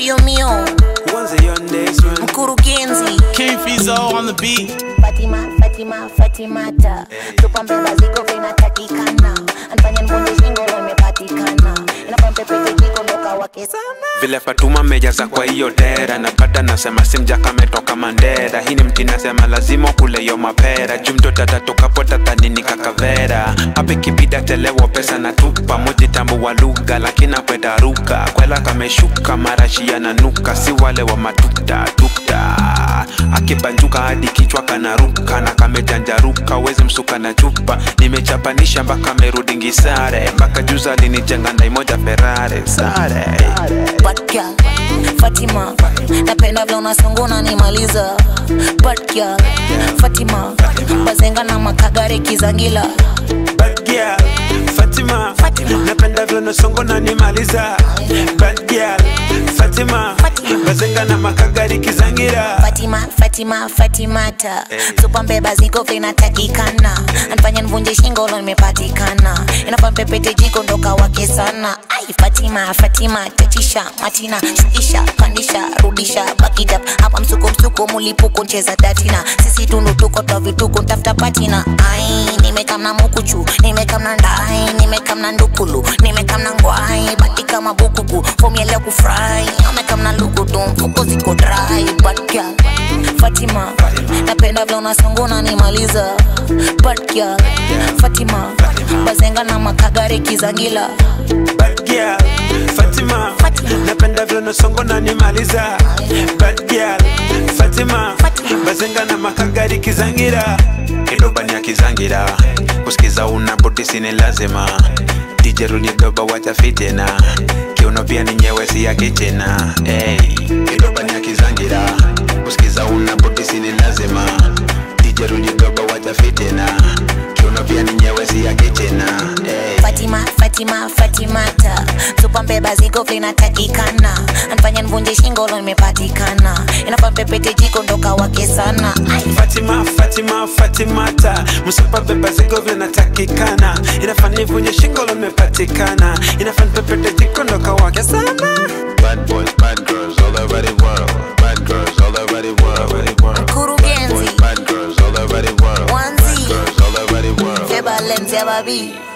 Mio mio, Once a young days man. mkurugenzi King Fizo on the beat. Fatima, Fatima, Fatimata Tupa mbeba ziko vinatakikana Anfanya nvunje shingo lo imepatikana Inafaa mpepete jiko ndoka wake sana vile Fatuma mejaza kwa hiyo dera napata nasema simja kametoka Mandera hii ni mti nasema lazima kule hiyo mapera juu mtoto atatokapo tatanini kakavera hape kibida telewo pesa na tupa moji tambo wa lugha lakini akwenda ruka kwela kameshuka marashi yananuka si wale wa matukta tukta akibanjuka hadi kichwa kanaruka na kamejanjaruka wezi msuka na chupa nimechapanisha mpaka merudingi sare mpaka juza alinijenga ndai moja Ferrari sare Bad girl, Fatima Napenda vile unasonga unanimaliza Bad girl, Fatima Bazenga na makagare kizangila Bad girl, Fatima, Fatima. napenda vile unasonga na nimaliza. Bad girl, Fatima, Fatima. bazenga na makagari kizangira. Fatima, Fatima, Fatimata Tupa mbeba ziko vinatakikana Anfanya nvunje shingo lo nimepatikana Inafaa mpepete jiko ndoka wake sana Ai Fatima, Fatima, tatisha Matina, shukisha, pandisha, rudisha Back it up, hapa msuko msuko mulipuko ncheza datina Sisi tundu tuko twa vituko ntafuta patina Ai, nimekamna mukuchu, nimekamna ndai Nimekamna ndukulu, nimekamna ngwai Bati kama bukuku, fomi ya leo kufry Amekamna lukutu, mfuko ziko dry Bad girl, Fatima Napenda vile unasonga unanimaliza Bad girl, Fatima Bazenga na makagare kizangila Bad girl, Fatima, Fatima. napenda vile unasonga na nimaliza. Bad girl, Fatima, Fatima. bazenga na makagari kizangira. Idobani ya kizangira, kusikiza una budi ni lazima. DJ rudi doba wacha fitina kiuno pia ni nyewesi ya kichina hey. Idobani ya kizangira, kusikiza una budi ni lazima. DJ rudi doba wacha fitina kiuno pia ni nyewesi ya kichina hey. Fatima, Fatima, Fatimata Tupa mbeba ziko vinatakikana Anfanya nvunje shingo lo nimepatikana Inafaa mpepete jiko ndoka wake sana Ai, Fatima, Fatima, Fatimata Msupa beba zigo vinatakikana Inafaa nivunje shingo limepatikana Inafaa nipepete jiko ndo kawake sana Bad boys, bad girls all over the world. Bad girls all over the world. Bad Mkurugenzi boys, bad girls all over the world. Wanzi. Bad girls all over the world. Feba lenzi ya babi